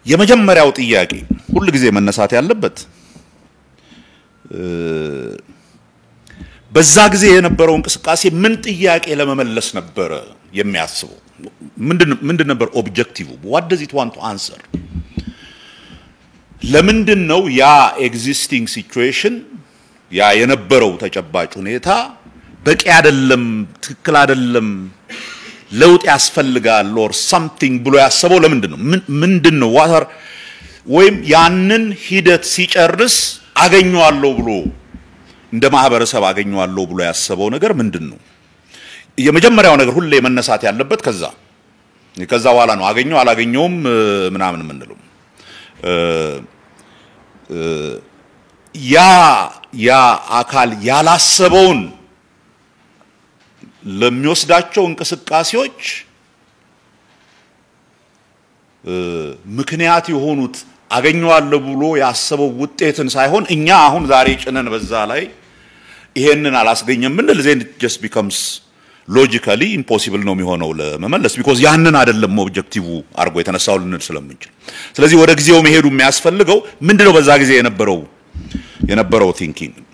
የመጀመሪያው ጥያቄ ሁል ጊዜ መነሳት ያለበት በዛ ጊዜ የነበረው እንቅስቃሴ ምን ጥያቄ ለመመለስ ነበረ የሚያስበው? ምንድን ነበር ኦብጀክቲቭ? ዋት ደዝ ኢት ዋንት ቱ አንሰር? ለምንድን ነው ያ ኤግዚስቲንግ ሲቹዌሽን ያ የነበረው ተጨባጭ ሁኔታ በቂ አይደለም፣ ትክክል አይደለም፣ ለውጥ ያስፈልጋል ኦር ሳምቲንግ ብሎ ያሰበው ለምንድን ነው? ምንድን ነው ዋተር ወይም ያንን ሂደት ሲጨርስ አገኘዋለሁ ብሎ እንደ ማህበረሰብ አገኘዋለሁ ብሎ ያሰበው ነገር ምንድን ነው? የመጀመሪያው ነገር ሁሌ መነሳት ያለበት ከዛ ከዛ በኋላ ነው አገኘው አላገኘውም ምናምን የምንለው ያ ያ አካል ያላሰበውን ለሚወስዳቸው እንቅስቃሴዎች ምክንያት የሆኑት አገኘዋለሁ ብሎ ያሰበው ውጤትን ሳይሆን እኛ አሁን ዛሬ ጭነን በዛ ላይ ይሄንን አላስገኘም ብንል ዜን ጀስት ቢከምስ ሎጂካሊ ኢምፖሲብል ነው የሚሆነው ለመመለስ ቢኮዝ ያንን አይደለም ኦብጀክቲቭ አድርጎ የተነሳው ልንል ስለምንችል። ስለዚህ ወደ ጊዜው መሄዱ የሚያስፈልገው ምንድነው በዛ ጊዜ የነበረው የነበረው ቲንኪንግ